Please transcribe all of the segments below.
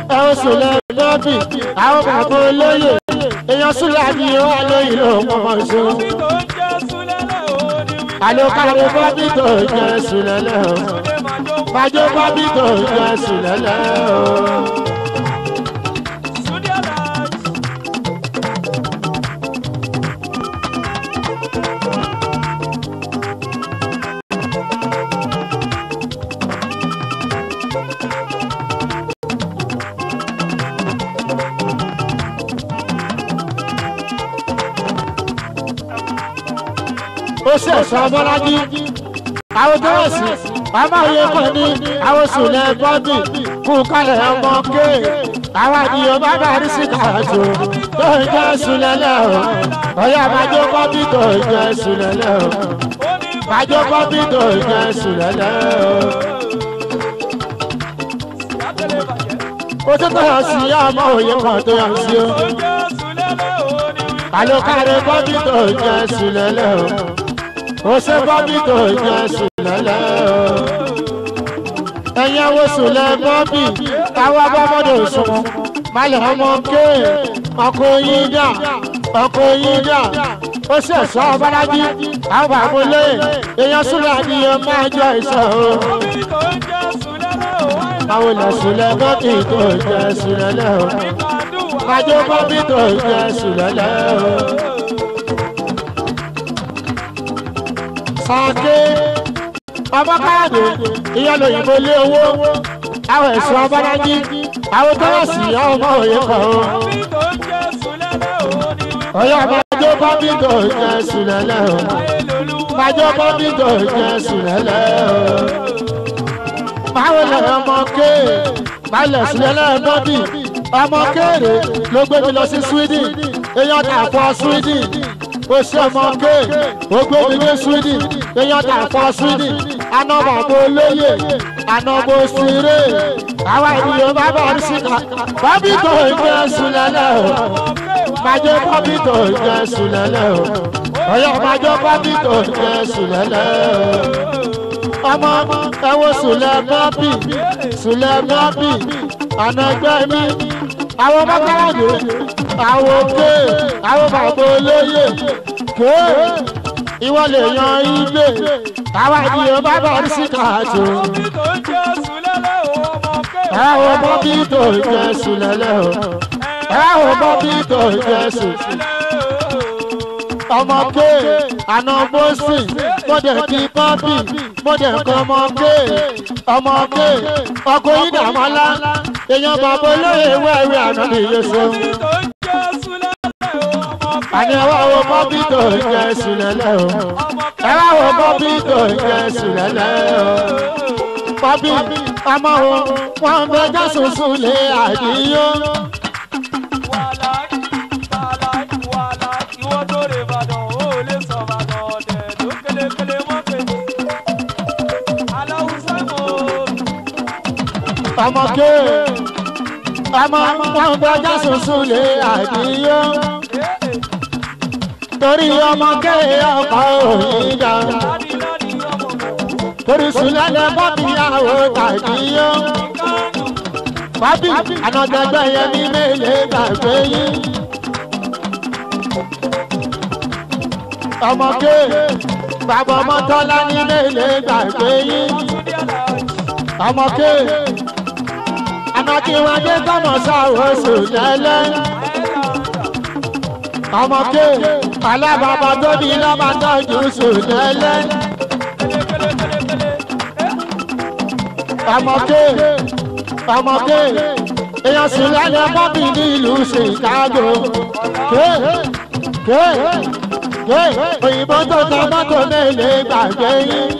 ẹ̀wọ̀n sùlẹ̀ bọ́bì àwọn bàbá olóyè èèyàn sùlẹ̀ àbí wà lóyìn ló mọ̀ ṣe. àlòkàlẹ̀ bọ́bì tó jẹ́ sùlẹ̀ lẹ́hìn májò bọ́bì tó jẹ́ sùlẹ̀ lẹ́hìn. ó sì ẹ̀sọ́ bọ́lájí àwọn dọ́ọ̀sì ọmọ òye kan ní àwọn sùnlẹ̀ bọ́bì kú kálẹ̀ ọmọ ké àwọn àdìyàn bá bá rí sí kàjọ tó ń jẹ́ sùnlẹ̀ lẹ́hìn ọ̀yà májò bọ́bì tó ń jẹ́ sùnlẹ̀ lẹ́hìn májò bọ́bì tó ń jẹ́ sùnlẹ̀ lẹ́hìn. ó tún tọ̀ sí ọmọ òye kan tó yàn sí o àlòkàrẹ̀ bọ́bì tó ń jẹ́ sùnlẹ̀ lẹ́hìn ó ṣe bọ́bí tó jẹ́ sùlẹ̀lẹ̀ o. ẹ̀yin àwọn sùlẹ̀ bọ́bí káwá bọ́mọdé òṣùwọ̀n malẹ̀ ọmọ ké ọkọ̀ yín dà ọkọ̀ yín dà ó ṣe ẹ̀ṣọ́ ọbalájí àwọn bàbá olè èèyàn sùlẹ̀ àdìyẹ máa jọ ìṣọ́ o. àwọn ilẹ̀ sùlẹ̀ bọ́bí tó jẹ́ sùlẹ̀lẹ̀ o. májò bọ́bí tó jẹ́ sùlẹ̀lẹ̀ o. sàké ọmọ káàdé ìyá lóyìnbó lé owó àwọn ẹ̀sùn ọbánájí àwọn tó wà sí ọmọ òye kan o. ọyọ májọ bọ́bí tó jẹ sùlẹ̀lẹ̀ o májọ bọ́bí tó jẹ sùlẹ̀lẹ̀ o. báwo lè ọmọ ké balẹ̀ sùlẹ̀lẹ̀ bọ́bí ọmọ kéèrè ló gbé mi lọ sí sweden èèyàn tà fọ sweden ó ṣe ọmọ ké ó gbé mi dé sweden èèyàn tà fọ sweden anọmọ bó lóye anọmọ sire àwa ènìyàn bá bọ̀ ní síta bọ́bí tó ń jẹ́ sùlẹ̀lẹ̀ o májọ bọ́bí tó ń jẹ́ sùlẹ̀lẹ̀ o ọ̀yọ́ májọ bọ́bí tó ń jẹ́ sùlẹ̀lẹ̀ o ọmọ ẹwọ sùlẹ̀ bọ́bí sùlẹ̀ bọ́bí àná ẹgbẹ́ mi àwọn mọ́kànlá àwọn òkè àwọn bàbá olóyè ké ìwọ lè yan ilé àwa ènìyàn bá bọ̀ ní síta àjò. àwọn bọ́bí tó ń jẹ́ sùlẹ̀lẹ̀ o àwọn bọ́bí tó ń jẹ́ sùlẹ̀lẹ̀ ọmọ ké àná bósì mọ̀dẹ̀ kí bọ́bí mọ̀dẹ̀ kọ́ ọmọ ké ọmọ ké ọkọ̀ yìí dàmọ́lá èèyàn bàbá olóyè wẹ́ẹ̀rẹ́ àná nìyẹn sọ àní ẹ wá wo bọ́bí tó ń jẹ sùlẹ̀lẹ̀ o ẹ wá wo bọ́bí tó ń jẹ sùlẹ̀lẹ̀ o bọ́bí ọmọ o wọn bẹ jásùn sùlẹ̀ àdìyó. ọmọ ké ọmọ wọn bẹ jásùn sùlẹ̀ àdìyó torí ọmọ kéye ọkọ òyìn dá torí sùlẹ̀lẹ̀ bọ́bí àwọn tàbí yó bọ́bí ànàdẹ́gbẹ́ yẹn ní mélèé gbàgbé yín ọmọ kéye bàbá ọmọ tọ́lá ní mélèé gbàgbé yín ọmọ kéye ànàkíwájú kọ́mọ sáwọ́ sùlẹ̀lẹ̀ ọmọ ké alábàbà tóbi lọ́mọ tọ́jú sùnẹ́lẹ́. ọmọ ké ọmọ ké èèyàn sì lẹ́nu bọ́bí ní ìlú chicago. ké ké ké òyìnbó tó ta mọ́tò mélòó gbàgbé yín.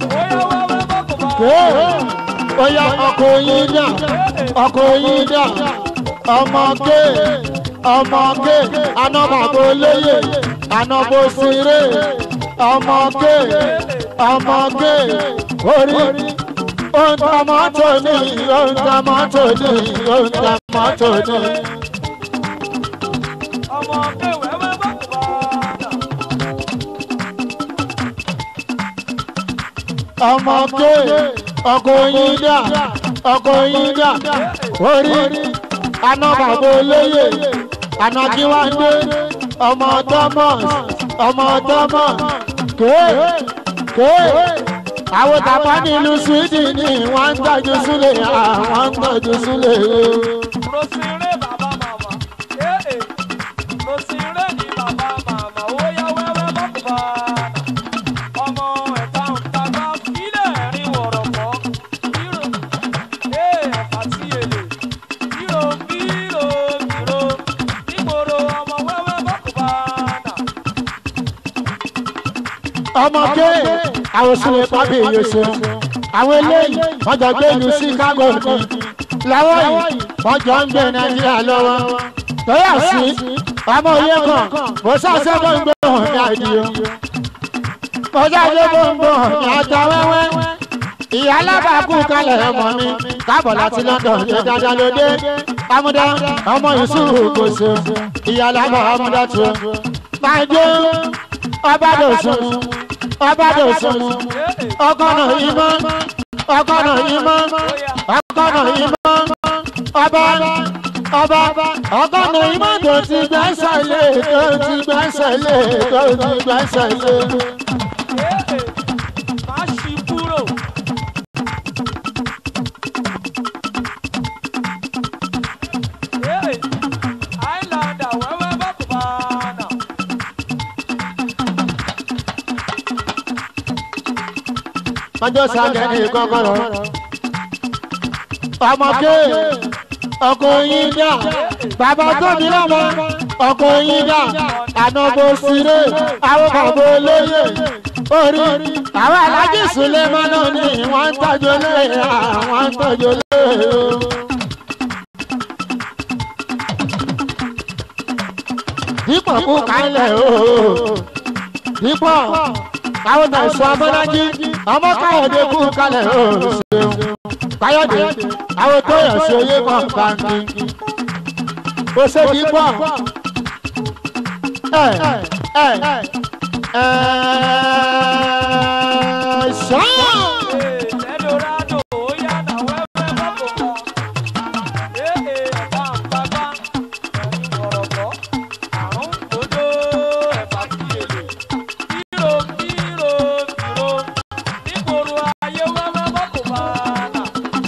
ké oyà ọkọ̀ yín dà ọkọ̀ yín dà ọmọ ké ọmọge anọmọbo lóye anọbo sire ọmọge ọmọge orí òǹtàmọ́tò ní òǹtàmọ́tò ní òǹtàmọ́tò ní. ọmọge ọkọ yín dà ọkọ yín dà orí àná bàbá olóyè àná kí wọ́n dé ọmọ thomas ọmọ thomas kéé kéé àwọn tàbá nílùú sweden ni wọ́n ń tọ́jú súlẹ̀ àwọn ń tọ́jú súlẹ̀ o. Rosire bàbá màmá. Ee. Rosire ni bàbá màmá. Ó yá wẹ́wẹ́ bọ́kùbá. Ọmọ ẹ̀ta ń tagbá fílẹ̀ ẹ̀rín wọ̀rọ̀kọ́. Bírò. Ee ẹ̀fà sí èlé. Bírò bírò bírò. Nígboro ọmọ wẹ́wẹ́ bọ́kùbá. ọmọ ké àwọn sílẹ̀ pápẹ́ èyí ṣe àwọn eléyìí wọ́n jọ gbé ìlú chicago ní lọ́wọ́ yìí wọ́n jọ ń gbé nàìjíríà lọ́wọ́ tọ́yà sí ọmọ òye kan mo ṣàṣẹ bó ń gbé hàn ní àdìo mo ṣàṣẹ bó ń gbé hàn ní ata wẹ́wẹ́ ìyá alábàákú kalẹ̀ ọmọ mi káàbọ̀ láti london ṣe dáadáa lóde amúdá ọmọ ìṣúrù kò ṣe ìyá alábàá amúdá tó máa jó ọba dòsùn ọba dòsùn ọkọ̀nà ìmọ̀ ọkọ̀nà ìmọ̀ ọkọ̀nà ìmọ̀ ọba ọba ọkọ̀nà ìmọ̀ tó ti gbẹ́sẹ̀ lé tó ti gbẹ́sẹ̀ lé tó ti gbẹ́sẹ̀ lé. Ee. Má ṣí kúrò. Ee. Highlander wẹ́wẹ́ bọ́kùbá náà. ọjọ́ sàgẹ̀dì kọ́kọ́rọ́ ọmọ ké ọkọ̀ yín dà bàbá tóbi lọ́mọ ọkọ̀ yín dà ànàbọ̀ síre àwọn bàbá olóyè orí àwọn alájí sùlẹ̀mọ́ náà ni wọ́n ń tọ́jú lé àwọn ń tọ́jú lé o. dípò kú kálẹ̀ o dípò àwọn tẹ̀sán abọ́lájí ọmọ káyọ̀dé kú kalẹ̀ ó ṣeun káyọ̀dé àwọn tó yàn sí oyè kan báńkì ó ṣe kí pọ̀ ẹ ẹ ẹ ṣáà. Eldorado, oya na wẹ́wẹ́ bọ́kùbá. Ee ẹ̀fà ń tagbá. Ẹ̀rín wọ̀rọ̀kọ́. Àrùn gbòdó ẹ̀fà sí èlé. Bírò bírò bírò. Nígboro ayé wẹ́wẹ́ bọ́kùbá náà.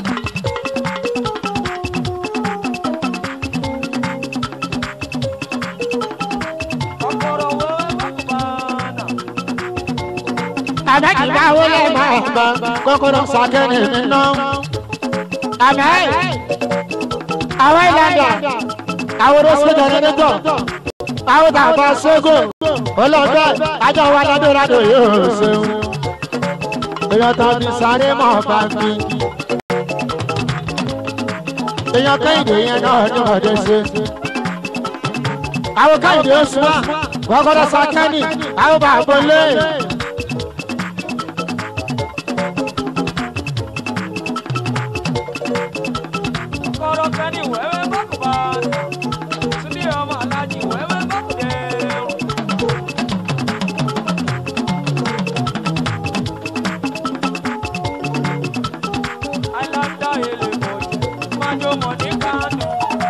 Kọ́kọ́rọ́ wẹ́wẹ́ bọ́kùbá náà. àmẹ́kìlá wo lè máa gbọ́ kọ́kọ́rọ́ sàkẹ́ni mi ná. àmẹ́ àwọn ìlànà àwọn rọ́ṣọ́ jẹnẹrétọ̀ àwọn tàbá ṣẹ́gun ọlọ́dẹ ajá wa ládùúrádù yóò ṣeun. èèyàn tó ti sáré mọ́ báńkì. èèyàn kẹ́hìndé yẹn náà ní ọ̀dẹ ṣe. àwọn kẹ́hìndé oṣù wa kọ́kọ́rọ́ sàkẹ́ni àwọn bàbá olè. kọ́rọ́ kẹ́ni wẹ́wẹ́ bọ́kùbá. Túndé ọmọ alájí wẹ́wẹ́ bọ́kùdẹ́rù. Àìláńdà èlé mọ̀jú, májò mọ̀ ní Kánò.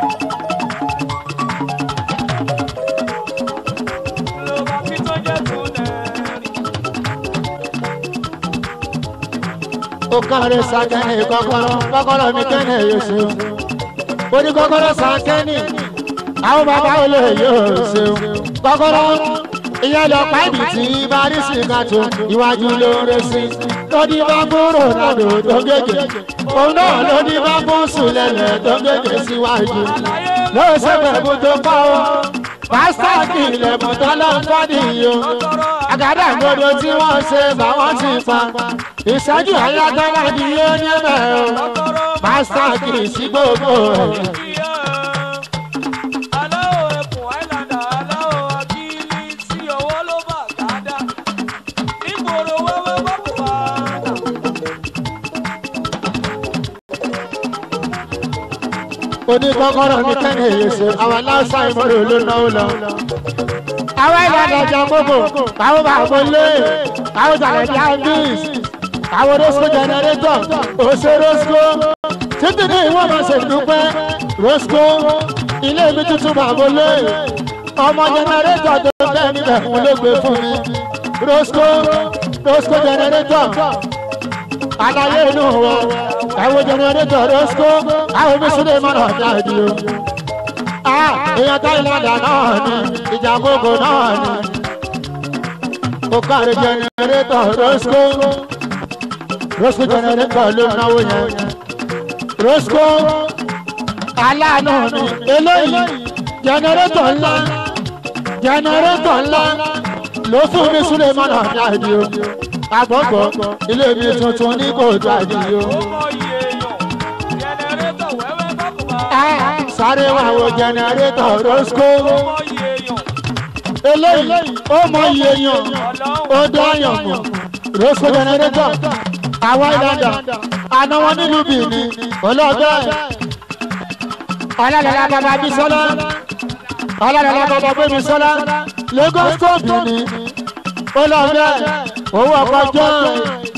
Ló bá fi tó jẹ́ tún nẹ́rì. ó kọ́rẹ́ sàkẹ́ni kọ́kọ́rọ́ kọ́kọ́rọ́ mi kẹ́ni yóò ṣeun ó ní kọ́kọ́rọ́ sàkẹ́ni àwọn bàbá olè yóò ṣeun kọ́kọ́rọ́ ìyẹn lọ páìpì tí barisi ká tó iwájú ló ń re sí lóní bá fún ronaldo tó gègé òun náà lóní bá fún sùlẹ̀lẹ̀ tó gègé síwájú ló ṣe pẹ̀lú tó kọ́ ọ pásítọ̀kì ilẹ̀kùn tó lọ ń fọ́ nìyí o àgàdà gbọdọ̀ tí wọ́n ṣe bá wọ́n ti pa ìṣẹ́jú ayágbára ni yóò ní ẹ̀rọ pásítọ̀kì sí gbogbo ẹ̀. Aláwọ̀ ẹkùn Islander, aláwọ̀ akílí tí ọwọ́ ló bà gádá. Nígboro wẹ́wẹ́ bọ́kùbá náà. oníkọ́kọ́rọ́ mi kẹ́ni èyí ṣe àwọn aláṣà ìmọ̀ràn ló náwó lọ. àwọn ìlànà ìjà gbogbo àwọn bàbá lé àwọn tàlẹ̀dí àndís àwọn rosco generator òṣè rosco títí ní ìwọ́n máa ṣe dúpẹ́ rosco ilé mi tuntun bàbá lé ọmọ jẹnẹrétọ̀ tó bẹ́ẹ̀ níbẹ̀ fún ló gbé fún mi rosco rosco jẹnẹrétọ̀ alaye inú wọn ẹ̀wọ̀n jẹnẹrétọ̀ rosco àwọn omi súlẹ̀ máa nà jáde o. èèyàn táìlàndà náà ni ìjà gbogbo náà ni ó kárí jẹnẹrétọ̀ rosco rosco jẹnẹrétọ̀ ló náwó yẹn rosco aláàánú ni eléyìí jẹnẹrétọ̀ ńlá jẹnẹrétọ̀ ńlá ló fún mi súlẹ̀ máa nà jáde o agbọ́gbọ́ ilé mi tuntun ní kò jáde o. ó mọ iye èèyàn jẹnẹrétọ̀ wẹ́wẹ́ bákùbá sáré wà wo jẹnẹrétọ̀ rosco ó mọ iye èèyàn eléyìí ó mọ iye yan ó dáyàn mọ rosco jẹnẹrétọ̀ àwọn ìlànà àná wọn nílùú bìíní olóògbé ọlọ́dọ̀lá bàbá bísọ́lá ọlọ́dọ̀lá bàbá gbémisọ́lá lagos tó bìíní olóògbé owó ọkọ̀ jọ́ọ̀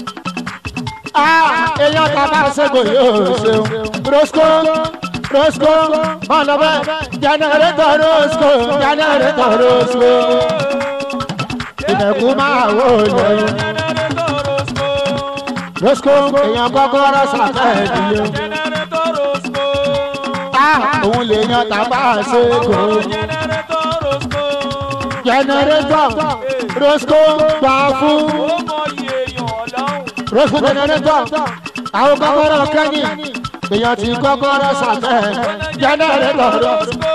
èèyàn bàbá ṣègò yóò ṣeun rosco rosco mọlọbẹ jẹnẹrétọ rosco jẹnẹrétọ rosco ìdẹkùn máa wò lẹyìn jẹnẹrétọ̀ rosco rosco èèyàn kọkọrọ sàkẹẹdì o jẹnẹrétọ̀ rosco òun lè yan tàbá ṣègò jẹnẹrétọ̀ rosco jẹnẹrétọ rosco gbà fún ó mọ iye èèyàn ọlọ́run rosco jẹnẹrétọ àwọn kọkọrọ kẹyìn èèyàn ti kọkọrọ sàkẹ jẹnẹrétọ rosco.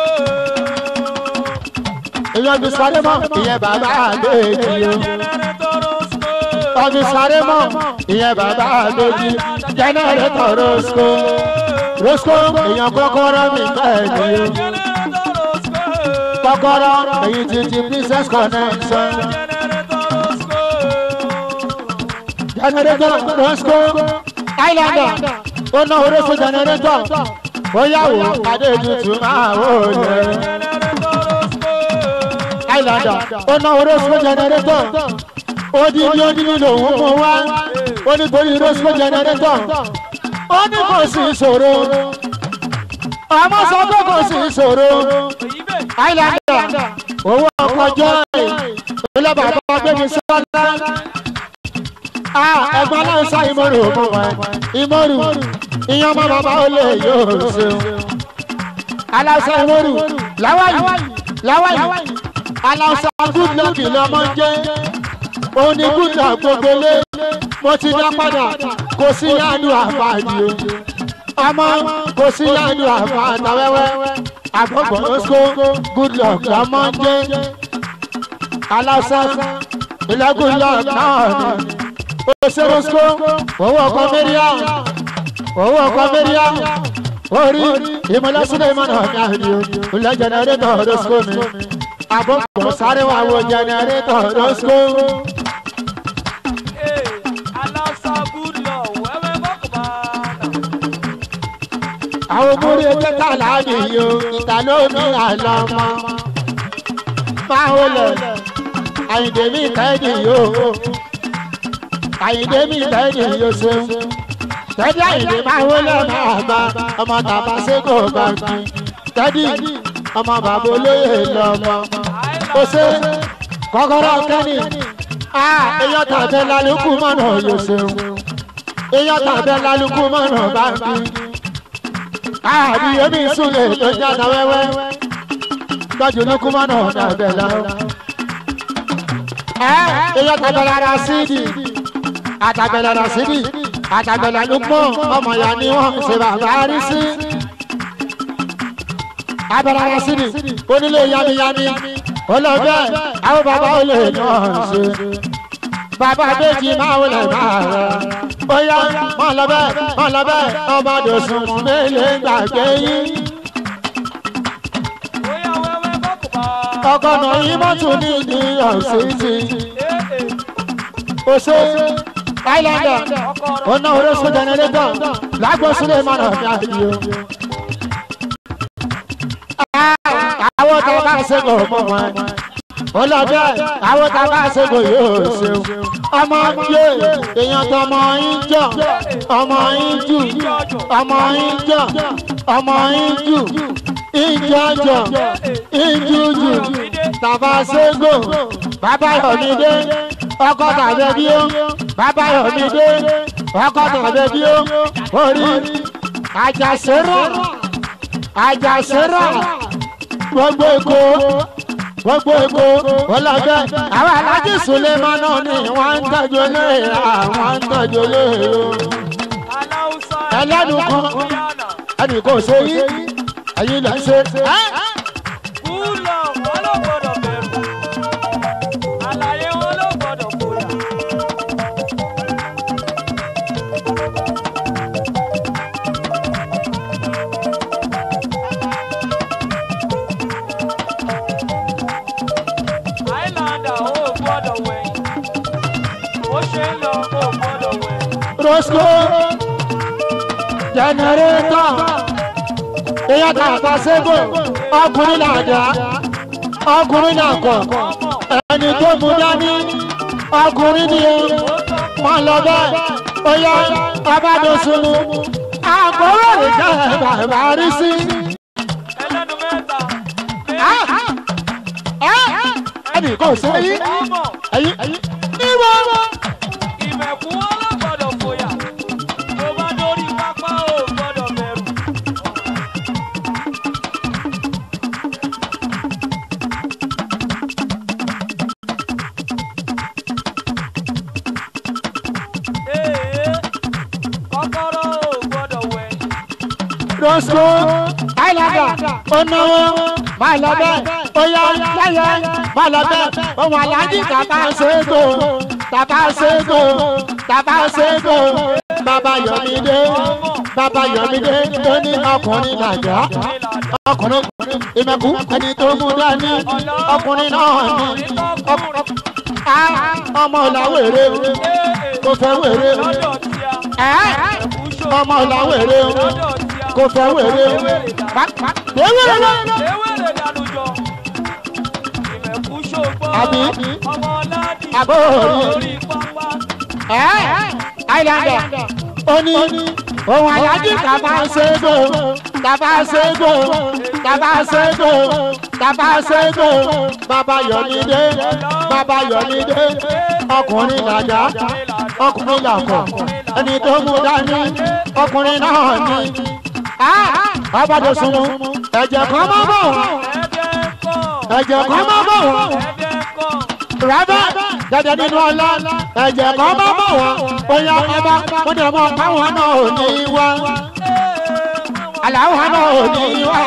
èèyàn fi sáré mọ́ ìyẹn bàbá àgbèjì o. jẹnẹrétọ̀ rosco ọfi sáré mọ́ ìyẹn bàbá àgbèjì jẹnẹrétọ̀ rosco. rosco èèyàn kọ́kọ́rọ́ mi bẹ́ẹ̀ ni o. jẹnẹrétọ̀ rosco kọ́kọ́rọ́ èyí ti ti princess connection. jẹnẹrétọ̀ rosco jẹnẹrétọ̀ rosco islander ó ná orosco jẹnẹrétọ̀ ó yàwó adéjútù máa wò lẹ. jẹnẹrétọ̀ rosco islander ó ná orosco jẹnẹrétọ̀ odidi odidi lòun mú wá ó ní torí rosco jẹnẹrétọ̀ ó ní kò sí ìṣòro ọmọ sọ pé kò sí ìṣòro èyí bẹ́ẹ̀ islander owó ọkọ̀ joy ilé bàbá gbẹmí sọlá ẹgbẹ́ aláǹsá ìmọ̀rù òmù wa ìmọ̀rù ìyẹn ọmọ bàbá ó lè yóò ṣeun aláǹsá ìmọ̀rù láwáyì láwáyì aláǹsá good luck lọmọ ń jẹ́ òun ni good luck gbogbo lé mo ti dá padà kò sí yánu àfààní o ọmọ kò sí yánu àfààní wẹ́wẹ́ àgbọ̀gbọ̀ oṣù good luck lọmọ ń jẹ́ aláǹsá ilẹ̀ good luck náà ni oṣèrosco owó ọkọ mẹ́ríàm owó ọkọ mẹ́ríàm orí ìmọ̀lẹ́sílẹ̀ ìmọ̀nà ọ̀gá ni o ilẹ̀ jẹnẹrétọ̀ rosco mi àbọ̀pọ̀ sáré wà wọ jẹnẹrétọ̀ rosco ee aláṣà good law wẹ́wẹ́ bákùbá àwọn múrí ẹgbẹ́ tààlà nìyí o ìta ló ní àlọ́mọ máa ń lọ àyìndé mi kẹ́ẹ̀dì yóò àyìndé mi kẹ́ẹ̀dì yóò ṣeun tẹ́dí àyìndé máa wọlé máa bá ọmọ tàbá sékò bá fi tẹ́dí ọmọ bàbá olóyè lọ́mọ ó ṣe kọ́kọ́rọ́ kẹ́ni èèyàn tàbẹ́ lálùkù mọ́nà yóò ṣeun èèyàn tàbẹ́ lálùkù mọ́nà bá fi àbí omi ìsúlẹ̀ tó jáde wẹ́wẹ́ tọ́jú ní kúmọ́nà tàbẹ́ lọ. èèyàn tàbẹ́ lára sídì àtàbẹ̀ lára sídì àtàbẹ̀ lálùpọ̀ ọmọ ìyá ni wọ́n ṣe bàbá rí sí. abẹ́rẹ́ ara sídì onílé yamiyami olóògbé àwọn bàbá olè náà ṣe. bàbá méjì máa wọlé máa rẹ̀ bóyá mọ̀ lọ́bẹ̀ mọ̀ lọ́bẹ̀ ọmọdé sùn mélòó gbàgbé yín. bóyá wẹ́wẹ́ bákùbá ọkọ̀nà yìí mọ́tò ní ní ọ̀sìtì. ee ó ṣe islander ọkọ rẹ̀ ọ̀nà orósù jẹnẹrétọ̀ lágbósílẹ̀ mọ́nà ní àyè o. àwọn tó bá ṣègò mọ́ wọn. olóògbé àwọn tó bá ṣègò yóò ṣeun. ọmọ yé èèyàn tó ọmọ yín jọ ọmọ yín jù ọmọ yín jọ ọmọ yín jù ìjọjọ ìjújù tàbá ségò bàbá yọmídé ọkọ tàbí bí ó bàbá yọmídé ọkọ tàbí bí ó orí àjàsẹ́rọ̀ àjàsẹ́rọ̀ gbogbo èkó gbogbo èkó ọlọ́jọ́ àwọn alájí suleman náà ni wọ́n ń tọ́jú léèrà wọ́n ń tọ́jú léèrò ẹlẹ́nu kan ẹnì kò ṣe yí ẹ̀yin lè ṣe. Kúlọ̀ wọn ló gbọ́dọ̀ bẹ̀rù. Àlàyé wọn ló gbọ́dọ̀ fòyà. Àìlàndà ò gbọ́dọ̀ wẹ̀yìn. Ó ṣe ń lọ ò gbọ́dọ̀ wẹ̀yìn. rosco jẹnẹrétọ èèyàn tàbá ségò ọkùnrin làjà ọkùnrin làkọ Ọmọ ẹni tó mú dání ọkùnrin ni o wọn lọ bẹ́ẹ̀ ó yá ọbádọsùnmù àkóró rẹ jẹ bàbá rí sí. ẹlẹ́nu mẹ́ta. ẹnì kan ṣe yí Ọmọ ẹyin níwọ. ìmẹ̀kún wọn ló gbọ́dọ̀ fòyà. Tó bá dórí pápá ò gbọ́dọ̀ bẹ̀rù. Ee, kọ́kọ́rọ́ ò gbọ́dọ̀ wẹ̀yìn. rosco àìlàdà onáwó máa lọ bẹ́ẹ̀ ó yá láyé máa lọ bẹ́ẹ̀ ohun aláàjì tàbá ṣègò tàbá ṣègò tàbá ṣègò bàbá yọmídé bàbá yọmídé tó ní ọkùnrin làjà ọkùnrin ìmẹ̀kú ẹni tó mú dání ọkùnrin náà ní ọk- á- ọmọ làwèrè kò fẹ́ wèrè Lọ́dọ̀ tí a, ẹ́ ẹ̀kú ṣò. ọmọ làwèrè Lọ́dọ̀ tí a, kò fẹ́ wèrè ewúrẹ́ lọ. ewéèrè dànù jọ. Ìmẹ̀kú ṣògbọ́n. Àbí? Ọmọ Ọládì. Àbó orí. Orí pápá. Àìlàndà ó ní ohun alájí tàbá ṣègò tàbá ṣègò tàbá ṣègò tàbá ṣègò bàbá yọmídé bàbá yọmídé ọkùnrin làjà ọkùnrin làkọ̀ ẹni tó mú dání ọkùnrin náà ní. ọbàdàn sunmu ẹ̀jẹ̀ kan máa bọ̀ wọ́n Ẹ̀dẹ̀ kọ̀. ẹ̀jẹ̀ kan máa bọ̀ wọ́n Ẹ̀dẹ̀ kọ̀. rẹ́bẹ̀ dẹ́dẹ́ nínú ọlá ẹ̀jẹ̀ kan máa bọ̀ wọ́n bóyá ọba wọ́n dẹ̀ mọ́ káwọn náà ò ní wá aláwọ̀ náà ò ní wá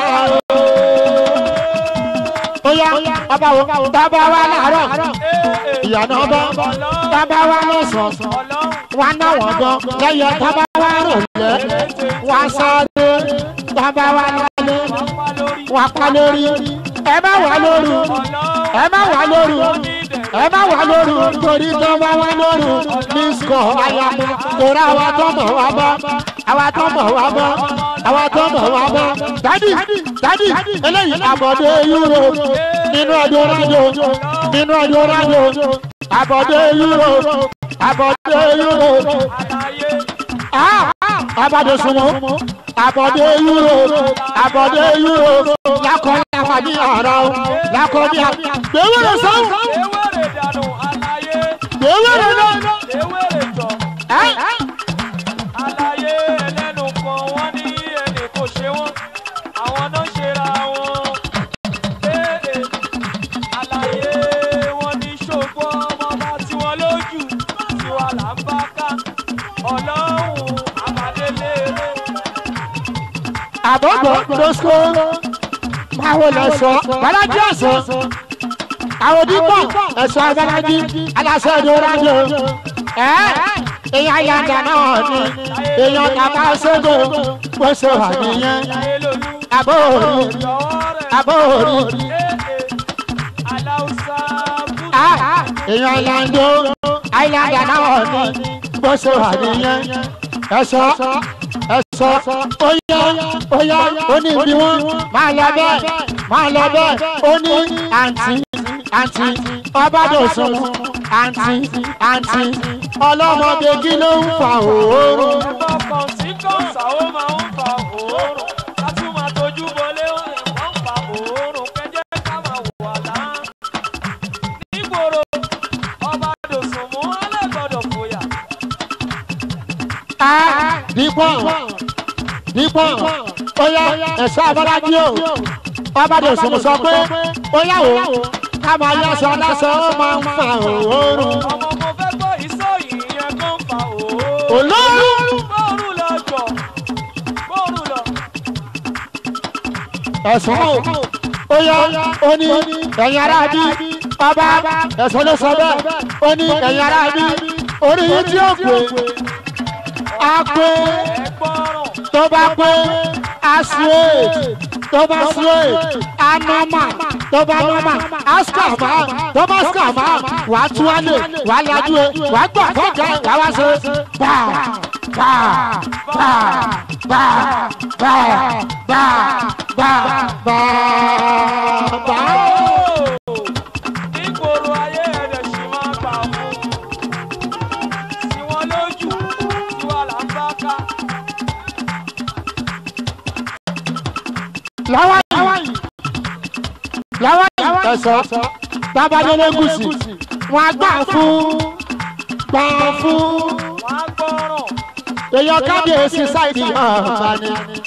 bóyá ọba wo tábà wá láàárọ̀ ìyànà ọba tábà wá lọ́sàn-án wá náwọn gan lẹ́yìn tábà wá rọ̀lẹ́ wá sáré tábà wá lálẹ́ wá pa lórí ẹ má wà lóru ẹ má wà lóru ẹ má wà lóru torí tó bá wà lóru mísíkọ̀ àyàmú torí àwa tó mọ̀ wá bá àwa tó mọ̀ wá bá àwa tó mọ̀ wá bá. dádì dádì eléyìí àbọ̀dé euro nínú ọdún rájò nínú ọdún rájò àbọ̀dé euro àbọ̀dé euro àbọ̀dé sunwó àbọ̀dé euro àbọ̀dé euro lakọ̀ lakọ̀ ní ọ̀rọ̀ lakọ̀ ní ọ̀rọ̀ gbẹ̀wẹ̀rẹ̀ sọ́wọ́ Ewéèrè dànù àlàyé. gbẹ̀wẹ̀rẹ̀ náà. Ewéèrè jọ. ẹ́ Àlàyé ẹlẹ́nu kan wọ́n ní ẹnì kò ṣe wọ́n. Àwọn náà ṣera wọn. Ee, àlàyé wọn ní ṣògbọ́n ọmọ bá tí wọ́n lójú. Tiwa là ń bá ká. Ọlọ́run àbádélére. àbọ̀bọ̀ lọ́sọ̀ báwo lọ sọ balaji ọ̀sán àwọn dípọ̀ ẹ̀sọ́ abalaji aláṣẹ ìdúrájò ẹ́ èèyàn yàgà náà ni èèyàn tàbá ṣẹ́gun bó ṣe wà nìyẹn Láyé lolú. àbọ̀ òru Jọ̀wọ́ rẹ̀. àbọ̀ òru Ee, Aláùsá Bùdá. èèyàn ìlànà àìlànà náà ni bó ṣe wà nìyẹn ẹ̀sọ́ ẹ̀sọ́ ó yá ó yá ó ní ibi wọn máa lọ bẹ́ẹ̀ máa lọ bẹ́ẹ̀ ó ní àǹtí àǹtí ọbádọ̀sùn àǹtí àǹtí ọlọ́mọdé kí ló ń fa òórùn. ẹ̀fọ́ kan tí kọ́ńsà ó máa ń fa òórùn láti máa tójú bọlé ó lè wọ́n ń fa òórùn kẹjẹ́ ká máa wò àlá. nígboro ọba dòsùnmù ọlẹ́gbọ̀dọ̀ fòyà. dípọ̀n dípọ̀n ó yá ẹ̀ṣọ́ abọ́lájí o ọba dè sùn sọ pé ó yá o ká máa yáṣọ aláṣọ ó máa ń fa òórùn. ọmọ mo fẹ́ gbọ́ ìsọ ìyẹn kan fa òórùn. olóòórùn bóòrùn lọ jọ bóòrùn lọ. ẹ̀sùn o ó yá ó ní ẹ̀yin ará bí ọba ẹ̀sùn ló sọ bẹ́ẹ̀ ó ní ẹ̀yin ará bí orí yìí tí ó pè á pé ẹ gbọ́ràn. tó bá pé á straight tó bá straight á normal tó bá normal á scama tó bá scama wà á tú wálé wà á lajú ẹ wà á gbọ́ fọ́ọ̀kẹ́ wà á wá ṣe bá bá bá bá bá bá bá bá bá. nígboro ayé ẹ̀rẹ̀ sì máa gbà mú. sí wọn lójú tí wà là ń bá ká. láwa yìí láwa yìí ẹ̀sọ́ tábàdélé gùsì wọn á gbà fún gbà fún wọ́n á gbọ́ràn. èèyàn kábíyèsí sáìdì ọ̀ọ́ta ni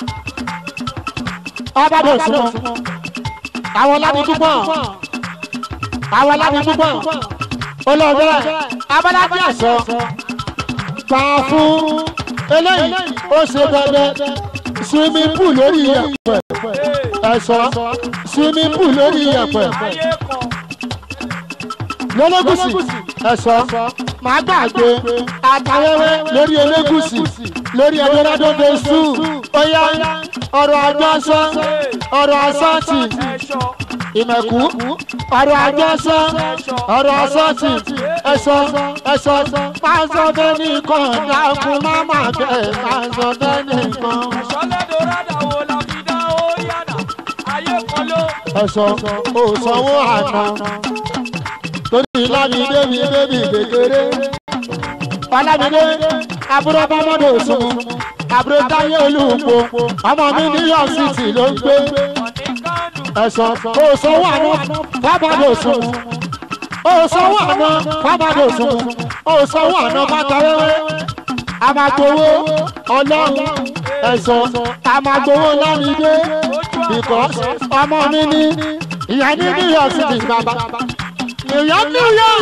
ọbàdàn òsùnmọ́ àwọn láti púpọ̀ àwọn láti púpọ̀ olóògbé abọ́lájí ẹ̀sọ́ gbà fún eléyìí ó ṣe dandan swimming pool lórí iyẹ̀pẹ̀ ẹ̀sọ́ swimming pool lórí iyẹ̀pẹ̀ ayé kan lọ́lọ́gùsì ẹ̀sọ́ máa gbàgbé àtàwẹ́wẹ́ lórí elégùsì lórí ẹ̀dọ́rẹ́dọ́ bẹ́sù óyá ọ̀rọ̀ àjọsọ ọ̀rọ̀ àsọ́ọ̀tì ẹ̀ṣọ́ ìmẹ̀kú ọ̀rọ̀ àjọsọ ọ̀rọ̀ àsọ́ọ̀tì ẹ̀sọ́ ẹ̀sọ́ máa sọ bẹ́ẹ̀ nìkan dákun má má bẹ́ẹ̀ máa sọ bẹ́ẹ̀ nìkan ẹ̀ṣọ́ lẹ́dọ̀ rádà wo la fi dá ó yànà. ayé kan ló ẹ̀sọ́ òsanwó àná torí lámìdé mi bébì kékeré ọlámìdé àbúrò bámọ́dé òsùn àbúrò táyé olùkó ọmọ mi ní york city ló ń gbé ọ̀ní kánù. ẹ̀sọ́ òsanwó àná fábàdé òsùn òsanwó àná fábàdé òsùn òsanwó àná fátawẹ́wẹ́ amagbowó ọlọ́run ẹ̀sọ́ amagbowó lámìdé because ọmọ mi ní ìyá ní new york city bàbá new york new york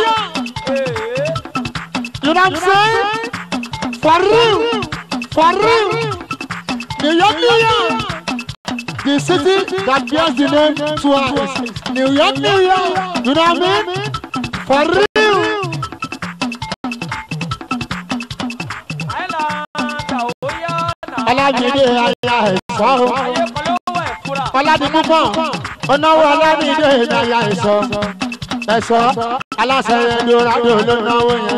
you know what i'm saying for real for real new york new york the city that bears the name twice new york new york you know what i mean for real. àìlànà ó yànà. ọlámídé aya ẹ̀sọ́ ayé kan ló wẹ̀ fúra. ọládìmúpọ̀ ọ̀nàwó ọlámídé aya ẹ̀sọ́ ẹ̀sọ́ aláṣẹ ẹ̀dọ́rádò ló náwó yẹn.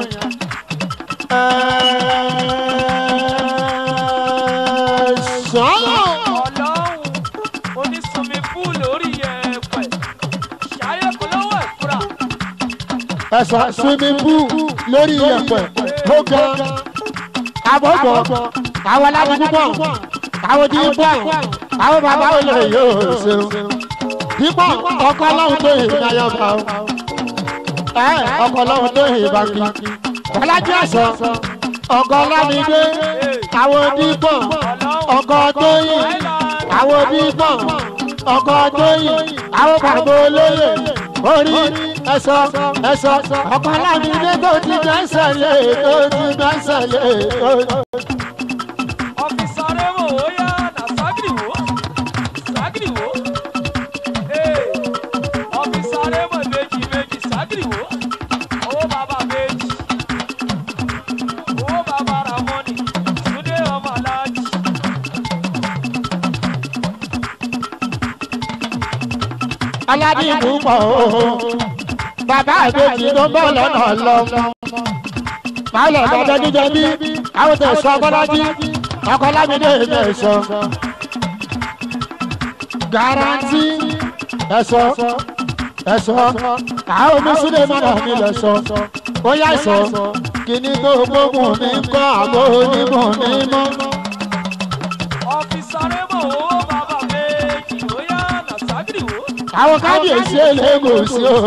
ẹ̀sọ́ ọlọ́run onísunmi fún lórí ẹ̀pẹ̀. ṣayé kan ló wẹ̀ fúra. ẹ̀sọ́ swimming pool lórí iyẹ̀pẹ̀ ó ga àbọ̀bọ̀ àwọn aládùúgbò àwọn dípọ̀ àwọn bàbá olè yóò ṣeun dípọ̀ ọkọ ọlọ́run tó yìí ní ayọ̀bá o ẹ ọkọ ọlọ́run tó yìí bá kí ọlájú ẹ̀sọ́ ọkọ ọlámídé àwọn dípọ̀ ọkọ tó yìí àwọn dípọ̀ ọkọ tó yìí àwọn bàbá olóyè orí ẹ̀sọ́ ẹ̀sọ́ ọkọ ọlámídé tó ti gbẹ́sẹ̀ lé tó ti gbẹ́sẹ̀ lé tó ti. ọfíìsì arẹ́mọ̀ ó yànà ságìrì wò ságìrì wò. ọfíìsì arẹ́mọ̀ méjì méjì ságìrì wò. owó bàbá méjì. owó bàbá ramoni. túndé ọmọ aláàjì. aládìmú pọ̀ o bàbá àbèjì ló ń bọ̀ lọ́nà lọ́mọ. máa lọ bàbá jíjẹ bí àwọn tẹ̀ sọ ọkọlájí ọkọlámídé ilé sọ. garanti ẹ̀sọ́ ẹ̀sọ́ àwọn omi sílẹ̀ mọ́nà mi lẹ̀ sọ ó yá sọ kíní tó gbógun mi ń kọ́ àbó onímọ̀ mi mọ́. Ọ̀fíìsì Arẹ́mọ̀ owó bàbá méjì ó yá Nàṣàgìrì wò. àwọn kábíyèsí eléegòsí o.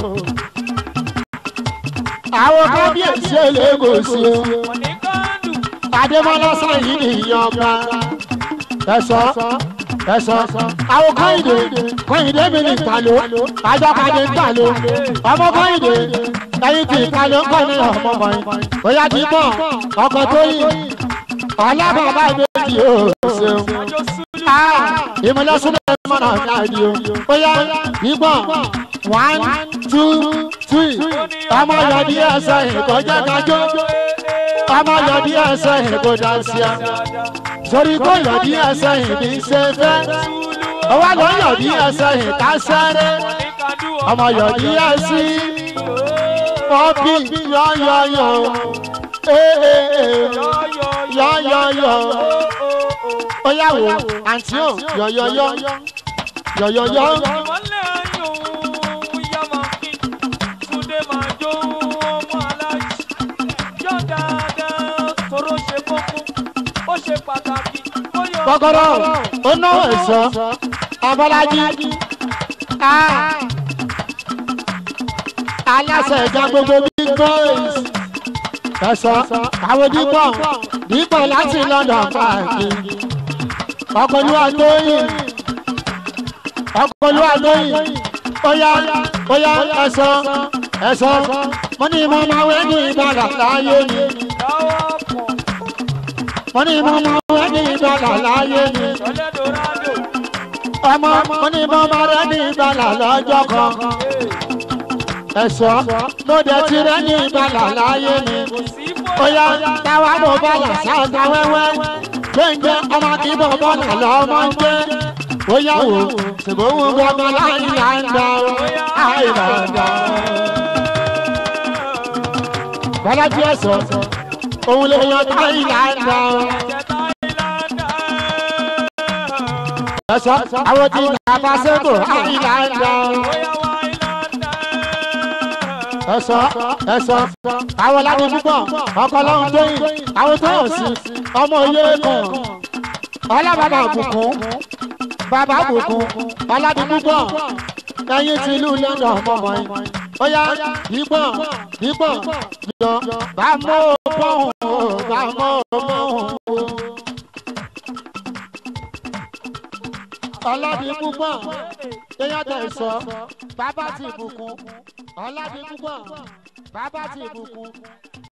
àwọn kábíyèsí eléegòsí o. Wọ́n ní kándù. adémọlá sáyìn ní ìyọba. ẹ̀sọ́ ẹ̀sọ́ àwọn kọ́hìndé kọ́hìndé mi ní ìpàlọ́ àjọkadé ìpàlọ́ ọmọ kọ́hìndé ẹyin tí ìpàlọ́ ń kọ́ ní ọmọ kọ́hìn. bóyá ti bọ̀ ọkọ̀ tó yìn ọlọ́bàbà ìbejì o ṣeun Àjọ Sùlù. ìmọ̀lẹ́sùnlẹ̀ mọ̀nà káàdì o. bóyá ìgbọ̀n one two three ọmọ yọ̀dí ẹsẹ̀ ìkọjá kájọ́ ọmọ yọ̀dí ẹsẹ̀ ìkọjá síá sórí kó yọ̀dí ẹsẹ̀ ìbí ṣe fẹ́ ọwọ́ ló yọ̀dí ẹsẹ̀ ìkásẹ́rẹ́ Ní kándù ọmọ yọ̀dí ẹsẹ̀ pọ́pì yọ̀yọ̀yọ̀ ee yọ̀yọ̀yọ̀ ó yà wò àǹtí ò yọ̀yọ̀yọ̀ yọ̀yọ̀yọ̀. Ìmọ̀lẹ̀ ayò yá máa kí. Túndé máa jó ọmọ aláàjì. Yọ̀ dáadáa tóró ṣe kókó. Ó ṣe pàtàkì. Ó yọ kọ́kọ́rọ́ ó náwó ẹ̀sọ́ abọ́lájí Ah. aláṣẹ ìjà gbogbo big boys ẹ̀sọ́ àwọn dípọ̀ dípọ̀ láti london káàkiri ọkọlúwa tóyìn ọkọlúwa tóyìn óyá óyá ẹ̀sọ́ ẹ̀sọ́ mo ní mo máa wẹ́ ní ìbàdà láyé ni lọ́wọ́ pọ̀. mo ní mo máa wẹ́ ní ìbàdà láyé ni Ṣọlẹ́ Dorado. ọmọ mo ní mo máa rẹ́ ní ìbàdà lọ́jọ́ kan. ẹ̀sọ́ ló dẹ̀ ti rẹ́ ní ìbàlà láyé mi. Kò sí ó yá bóyá. táwa bò bàlà sáàtà wẹ́wẹ́. gbẹ̀ngẹ́ ọmọ kì í bọ̀ bọ́là lọ́mọ ń gbé. ó yá wò ṣùgbọ́n òun gbọ́dọ̀ láyé là ń gbà ó. àìlàndà. bọ́lájú ẹ̀sọ́ òun lè yan táyì là ń gbà ó. ẹ̀sọ́ àwọn tí nàbà sẹ́kù àìlàndà. ẹ̀sọ́ ẹ̀sọ́ àwọn ládé púpọ̀ ọkọ̀ lọ́hún tóyìn àwọn tó hàn sí ọmọ oyè kan ọlábàbà bùkún bàbá bùkún ọládé púpọ̀ ẹyin ti ìlú london mọ̀mọ́ yìí ó yá dípọ̀ dípọ̀ jọ bá mọ́ pọ́hùn o bá mọ́ pọ́hùn o. ọlọ́dún púpọ̀ èèyàn tẹ̀ sọ bàbá ti bùkún ọlọ́dún púpọ̀ bàbá ti bùkún